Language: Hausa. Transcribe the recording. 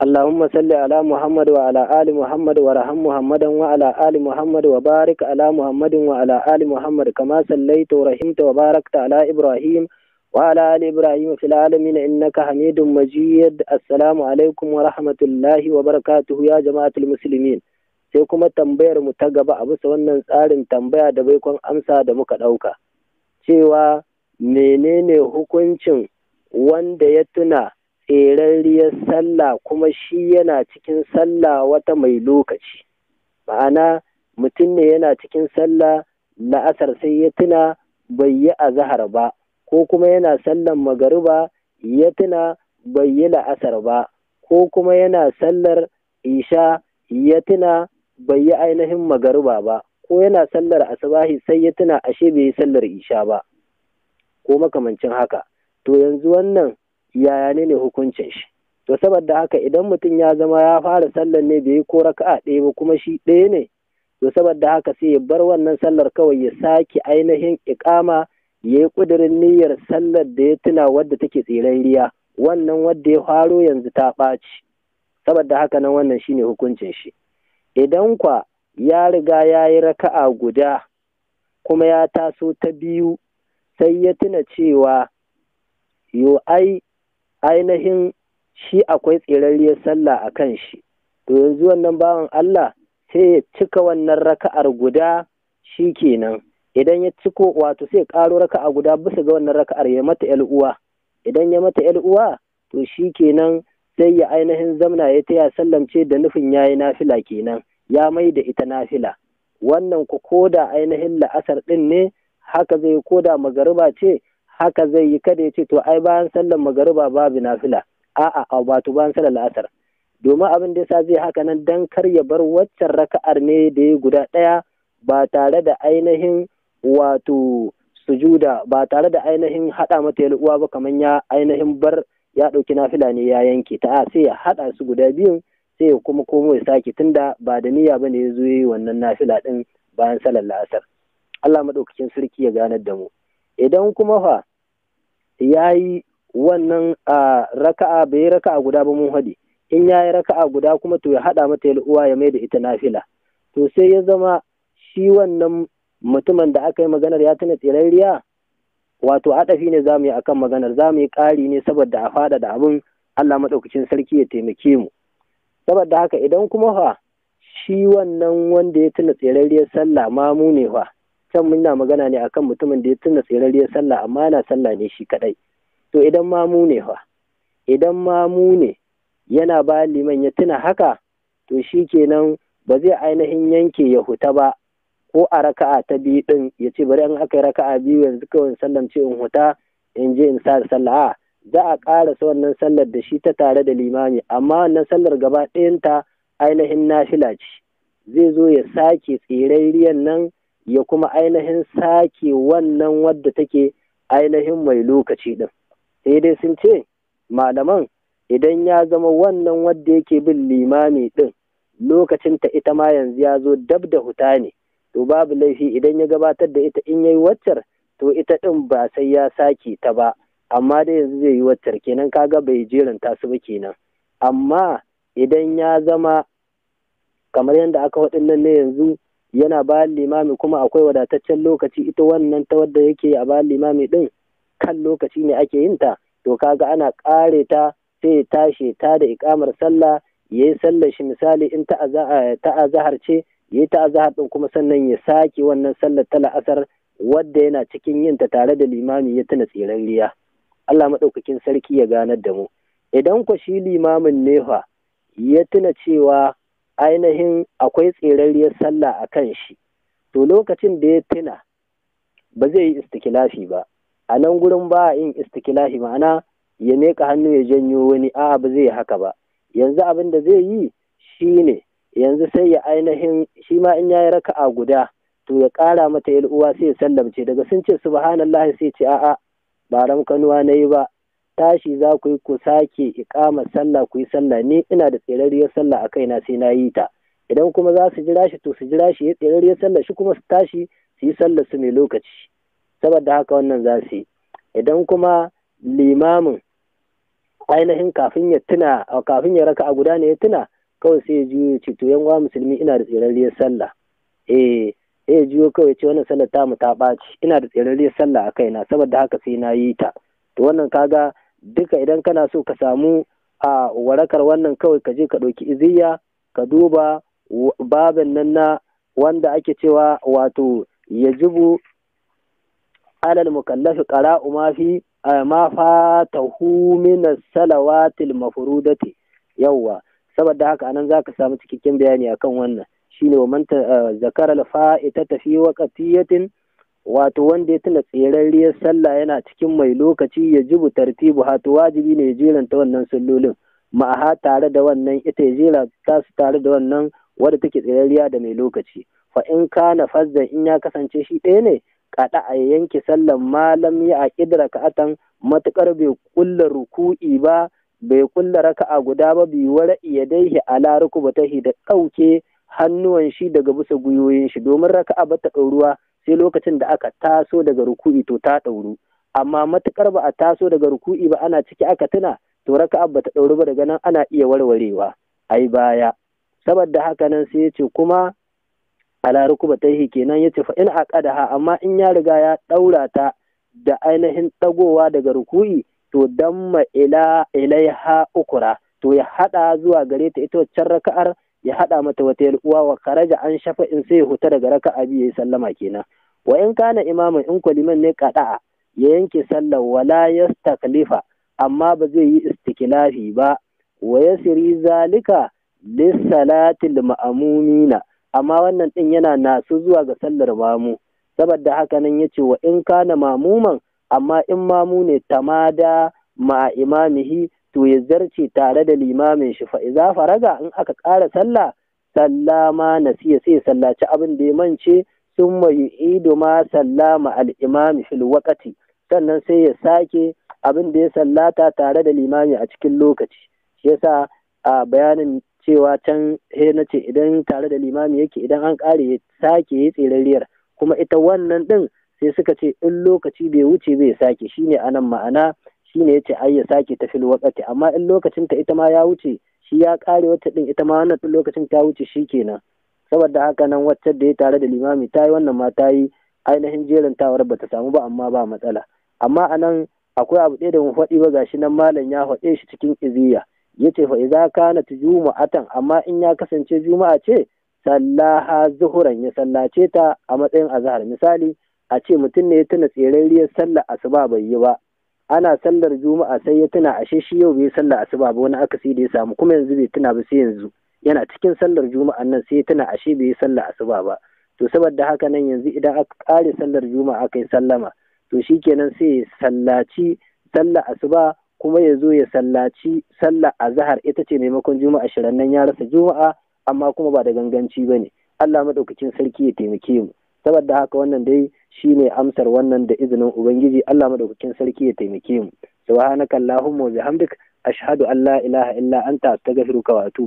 اللهم صل على محمد وعلى آل محمد ورحم محمدا وعلى آل محمد وبارك على محمد وعلى آل محمد كما صليت ورحمت وباركت على إبراهيم وعلى آل إبراهيم في العالمين إنك حميد مجيد السلام عليكم ورحمة الله وبركاته يا جماعة المسلمين sai kuma tambayar mu ta gaba a bisa wannan tsarin tambaya da baikon amsa da muka ɗauka cewa menene hukuncin wanda ya tuna tserarriyar sallah kuma shi yana cikin sallah wata mai lokaci ma'ana mutum ne yana cikin sallah la'asar sai ya tuna bai yi azahar ba ko kuma yana sallan magariba ya tuna bai yi la'asar ba ko kuma yana sallar isha ya tuna bai yi ainihin magariba ba ko yana sallar asabahi sai ya tuna ashe bai yi sallar isha ba ko makamancin haka to yanzu wannan yaya ne ne hukuncin shi to saboda haka idan mutum ya zama ya fara sallar ne bai yi ko raka'a ɗaya ba kuma shi ɗaya ne to saboda haka sai ya bar wannan sallar kawai ya sake ainihin iƙama ya yi ƙudurin niyyar sallar da ya tuna wadda take tsirarriya wannan wadda ya faro yanzu ta ɓaci saboda haka nan wannan shine hukuncin shi idan kwa ya riga ya yi raka'a guda kuma ya taso ta biyu sai ya tuna cewa yo ai ainihin shi akwai tsirarriyar sallah a kan shi to yanzu wannan bawan Allah sai ya cika wannan raka'ar guda shi kenan idan ya ciko wato sai ƙaro raka'a guda bisa ga wannan raka'ar ya mata yal uwa idan ya mata yal uwa to shi kenan sai ya ainihin zamna ya taya sallamce da nufin yayi nafila kenan ya mai da ita nafila wannan ku koda ainihin la'asar din ne haka zai koda magariba ce haka zai yi kada ya ce to ai bayan sallar magariba babu nafila a'a a wato bayan sallar la'asar domin abin da yasa zai haka nan dan kar ya bar waccan raka'ar ne da ya guda ɗaya ba tare da ainihin wato sujuda ba tare da ainihin haɗa mata uwa ba kamar ya ainihin bar ya ɗauki nafila ne ya yanke ta sai ya haɗa su guda biyun sai ya kuma komo ya sake tunda ba da niyya bane ya zo yi wannan nafila ɗin bayan salar la'asar Allah maɗaukakin sarki ya ganar da mu idan kuma fa ya yi wannan raka'a bai yi raka'a guda ba mun haɗi in ya yi raka'a guda kuma to ya haɗa mata uwa ya mai da ita nafila to sai ya zama shi wannan mutumin da aka yi maganar ya tuna tsirarriya wato adafi ne za mu yi akan maganar za mu yi ƙari ne saboda a faɗa da abin Allah maɗaukacin sarki ya taimake mu saboda haka idan kuma fa shi wannan wanda ya tuna tsirarriyar sallah mamu ne fa can muna magana ne akan mutumin da ya tuna tsirarriyar sallah amma yana sallah ne shi kadai to idan mamu ne fa idan mamu ne yana ba liman ya tuna haka to shi kenan ba zai ainihin yanke ya huta ba ko a raka'a ta biyu din ya ce bari an aka yi raka'a biyu yanzu kawai sallam ce in huta in je in sa sallah a za a ƙarasa wannan sallar da shi ta tare da limami amma wannan sallar gaba ɗayanta ainihin nafila ce zai zo ya sake tsirarriyan nan ya kuma ainihin sake wannan wadda take ainihin mai lokaci din sai dai sun ce malaman idan ya zama wannan wadda yake bin limami din lokacin ta ita ma yanzu ya zo dab da huta ne to babu laifi idan ya gabatar da ita in yayi waccar to ita din ba sai ya sake ta ba amma dai yanzu zai yi waccar kenan kaga bai jeranta su ba kenan amma idan ya zama kamar yadda aka waɗannan ne yanzu yana bayan limami kuma akwai wadataccen lokaci ita wannan ta wadda yake a bayan limami din kan lokaci ne ake yin ta to kaga ana ƙare ta sai ya tashi ta da ikamar sallah ya yi sallar shi misali in ta azahar ce ya yi ta azahar din kuma sannan ya sake wannan sallar ta la'asar wadda yana cikin yin ta tare da limami ya tuna tsirarriya Allah maɗaukakin sarki ya ganar da mu idan ku shi limamin nefa ya tuna cewa ainihin akwai tserarriyar sallah a kan shi to lokacin da ya tuna ba zai yi istikilafi ba a nan gurin ba a yin istikilafi ma'ana ya meka hannu ya janyo wani a ba zai yi haka ba yanzu abin da zai yi shine yanzu sai ya ainihin shi ma in yayi raka'a guda to ya ƙara mata yar uwa sai ya sallamce daga sun ce subhanallah sai ce a'a ba ramkanuwa na yi ba tashi za ku yi ku sake iƙama sallah ku yi sallah ni ina da tserariyar sallah a kaina sai na yi ta idan kuma za su jira shi to su jira shi ya tserariyar sallah shi kuma su tashi su yi sallah su mai lokaci saboda haka wannan za su yi idan kuma limamin ainihin kafin ya tuna kafin ya raka a guda ne ya tuna kawai sai ya juyo ce to yan musulmi ina da tsirarriyar sallah eh sai ya juyo kawai ce wannan sallar tamu ta ɓaci ina da tsirarriyar sallah a kaina saboda haka sai na yi ta to wannan kaga duka idan kana so ka samu a warakar wannan kawai ka je ka ɗauki iziya ka duba babin nan na wanda ake cewa wato yajibu alal mukallafi qara'u ma fi ma fatahu min as-salawatil mafrudati yawwa saboda haka anan zaka samu cikakken bayani akan wannan shine wa man zakara al-fa'ita fi waqtiyatin wato wanda ya tuna tserarriyar sallah yana cikin mai lokaci ya jibu tartibu hatu wajibi ne ya jeranta wannan sallolin ma'aha tare da wannan ita ya jera ta su tare da wannan wadda take tserarriya da mai lokaci fa in kana fazzan in ya kasance shi ɗaya ne kada a yanke sallan malam ya a kidra ka'atan matukar bai kulla ruku'i ba bai kulla raka'a guda ba bi wara iyadaihi ala rukubatahi da ɗauke hannuwan shi daga bisa gwiwoyin shi domin raka'a ba ta ɗauruwa sai lokacin da aka taso daga ruku'i to ta ɗauru amma matukar ba a taso daga ruku'i ba ana ciki aka tuna to raka'a ba ta ɗauru ba daga nan ana iya warwarewa ai baya saboda haka nan sai ya ce kuma ala rukubataihi kenan ya ce fa in aqadaha amma in ya riga ya ɗaura ta da ainihin ɗagowa daga ruku'i to damma ila ilaiha ukura to ya haɗa zuwa gare ta ita waccan raka'ar ya haɗa mata wata uwa wa karaja an shafa in sai ya huta daga raka'a biyu ya sallama kenan wa in kana imamin in kwaliman ne kaɗa'a ya yanke sallar wala yastaklifa amma ba zai yi istiklafi ba wa yasri zalika lissalatil ma'amumina amma wannan din yana nasu zuwa ga sallar mamu saboda haka nan yace wa in kana mamuman amma in mamu ne tamada ma imamihi to ya zarce tare da limamin shi fa iza faraga in aka ƙara sallah sallama nasiya sai sallaci abin da ya mance sun mai ido ma sallama al-imami fil waqati sannan sai ya sake abin da ya sallata tare da limami a cikin lokaci shi yasa a bayanin cewa can he na ce idan tare da limami yake idan an ƙare ya sake yi tserariyar kuma ita wannan ɗin sai suka ce in lokaci bai wuce bai sake shine anan ma'ana shine yace ai ya sake ta fil waqti amma in lokacin ta ita ma ya wuce shi ya ƙare wata ɗin ita ma wannan ɗin lokacin ta wuce shi kenan saboda haka nan wacce da ya tare da limami ta yi wannan ma ta yi ainihin jerin tawar ba ta samu ba amma ba matsala amma anan akwai abu ɗaya da mu faɗi ba gashi nan malam ya faɗe shi cikin iziya yace fa idza kanat juma'atan amma in ya kasance juma'a ce sallaha zuhuran ya sallace ta a matsayin azhar misali a ce mutum ne ya tuna tserariyar sallar asuba bai yi ba ana sallar juma'a sai ya tuna ashe shi yau bai sallar asuba ba wani akasi da ya samu kuma yanzu bai tuna ba sai yanzu yana cikin sallar juma'an nan sai ya tuna ashe bai yi sallar asuba ba to saboda haka nan yanzu idan aka kare sallar juma'a aka yi sallama to shikenan sai ya sallaci sallar asuba kuma ya zo ya sallaci sallar azahar ita ce maimakon juma'a shirin nan ya rasa juma'a amma kuma ba da ganganci ba ne allah maɗaukakin sarki ya taimake mu saboda haka wannan dai shine amsar wannan da izinin ubangiji allah maɗaukakin sarki ya taimake mu subhanaka allahumma wa bihamdik ashhadu an la ilaha illa anta astaghfiruka wa atubu